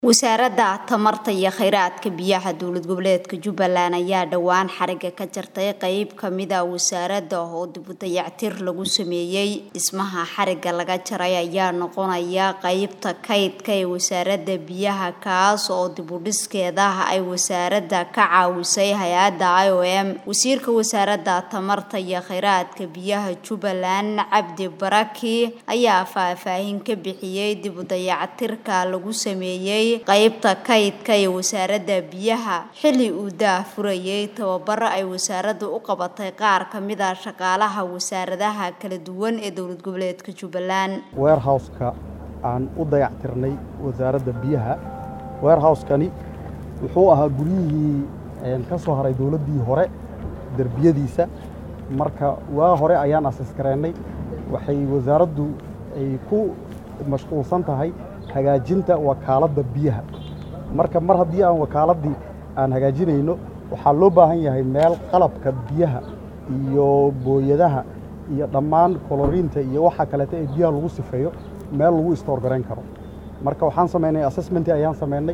wasaaradda tamarta iyo kheyraadka biyaha dowlad goboleedka jubbaland ayaa dhowaan xariga ka jartay qeyb kamida wasaaradda oo dibu dayactir lagu sameeyey dhismaha xariga laga jaray ayaa noqonaya qeybta kaydka ee wasaaradda biyaha kaas oo dibudhiskeeda ay wasaaradda ka caawisay hay-adda i o m wasiirka wasaaradda tamarta iyo kheyraadka biyaha jubbaland cabdi baraki ayaa faahfaahin ka bixiyey dibu dayactirka lagu sameeyey qeybta kaydka ee wasaaradda biyaha xilli uu daahfurayay tababaro ay wasaaraddu u qabatay qaar ka mid a shaqaalaha wasaaradaha kala duwan ee dowlad goboleedka jubbaland weerhowska aan u dayactirnay wasaaradda biyaha weerhowskani wuxuu ahaa guryihii ka soo haray dowladdii hore derbiyadiisa marka waa hore ayaan asiskareennay waxay wasaaraddu ay ku mashquulsan tahay hagaajinta wakaaladda biyaha marka mar haddii aan wakaaladdii aan hagaajinayno waxaa loo baahan yahay meel qalabka biyaha iyo booyadaha iyo dhammaan koloriinta iyo waxa kaleeta ee biyaha lagu sifeeyo meel lagu istoor garayn karo marka waxaan samaynay assessmentii ayaan samaynay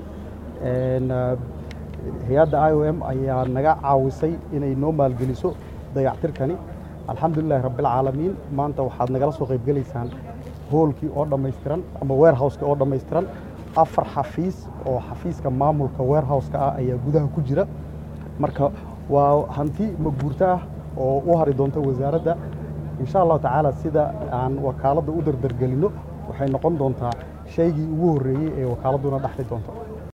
hay-adda i o m ayaa naga caawisay inay noo maalgeliso dayactirkani alxamdulilahi rabbialcaalamiin maanta waxaad nagala soo qaybgelaysaan hoolkii oo dhammaystiran ama weerhowska oo dhammaystiran afar xafiis oo xafiiska maamulka weerhowska ah ayaa gudaha ku jira marka waa hanti maguurto ah oo u hari doonta wasaaradda insha allahu tacaala sida aan wakaaladda u dardargelinno waxay noqon doontaa shaygii ugu horreeyey ee wakaaladduna dhexli doonto